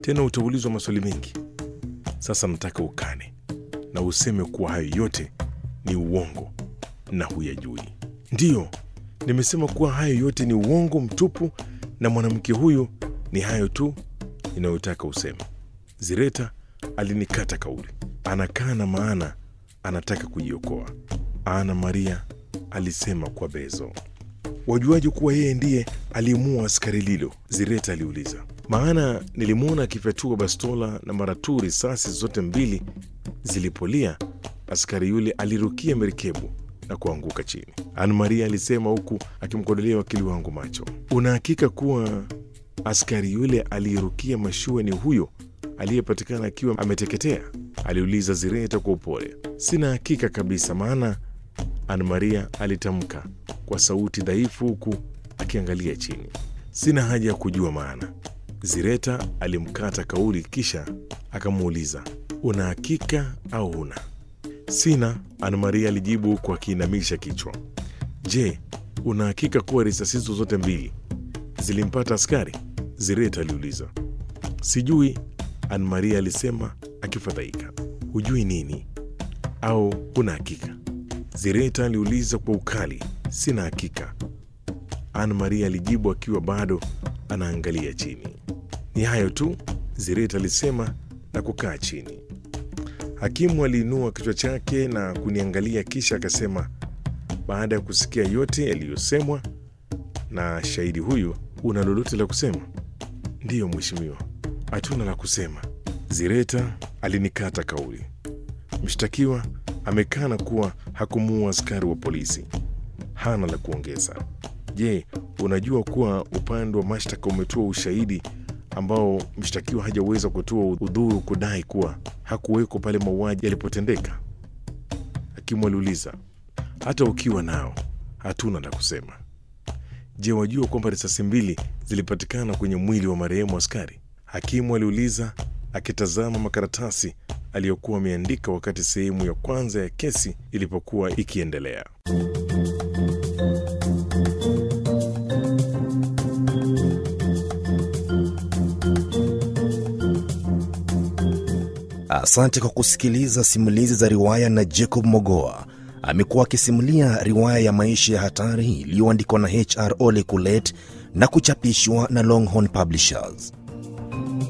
tena utaulizwa maswali mengi. Sasa nataka ukane na useme kuwa hayo yote ni uongo na huyajui. Ndiyo, nimesema kuwa hayo yote ni uongo mtupu, na mwanamke huyu ni hayo tu inayotaka useme. Zireta alinikata kauli, anakaa na maana anataka kujiokoa. Ana Maria alisema kwa bezo. Wajuaje kuwa yeye ndiye aliyemuua askari Lilo? Zireta aliuliza. Maana nilimwona akifyatua bastola na mara tu risasi zote mbili zilipolia, askari yule alirukia merikebu na kuanguka chini. Ana Maria alisema huku akimkodolea wakili wangu macho. Una hakika kuwa askari yule aliyerukia mashua ni huyo aliyepatikana akiwa ameteketea? aliuliza Zireta kwa upole. Sina hakika kabisa, maana Ana Maria alitamka kwa sauti dhaifu huku akiangalia chini. Sina haja ya kujua maana. Zireta alimkata kauli, kisha akamuuliza, una hakika au huna? Sina, Ana Maria alijibu huku akiinamisha kichwa. Je, una hakika kuwa risasi hizo zote mbili zilimpata askari? Zireta aliuliza. Sijui, Ana Maria alisema akifadhaika. Hujui nini au huna hakika? Zireta aliuliza kwa ukali. Sina hakika, Ana Maria alijibu akiwa bado anaangalia chini. Ni hayo tu, Zireta alisema na kukaa chini. Hakimu aliinua kichwa chake na kuniangalia, kisha akasema, baada ya kusikia yote yaliyosemwa na shahidi huyu, una lolote la kusema? Ndiyo mheshimiwa, hatuna la kusema. Zireta alinikata kauli. Mshtakiwa amekana kuwa hakumuua askari wa polisi, hana la kuongeza. Je, unajua kuwa upande wa mashtaka umetoa ushahidi ambao mshtakiwa hajaweza kutoa udhuru kudai kuwa hakuweko pale mauaji yalipotendeka? Hakimu aliuliza. Hata ukiwa nao, hatuna la kusema. Je, wajua kwamba risasi mbili zilipatikana kwenye mwili wa marehemu askari? Hakimu aliuliza akitazama makaratasi aliyokuwa ameandika wakati sehemu ya kwanza ya kesi ilipokuwa ikiendelea. Asante kwa kusikiliza simulizi za riwaya na Jacob Mogoa. Amekuwa akisimulia riwaya ya maisha ya hatari iliyoandikwa na HR Ole Kulet na kuchapishwa na Longhorn Publishers.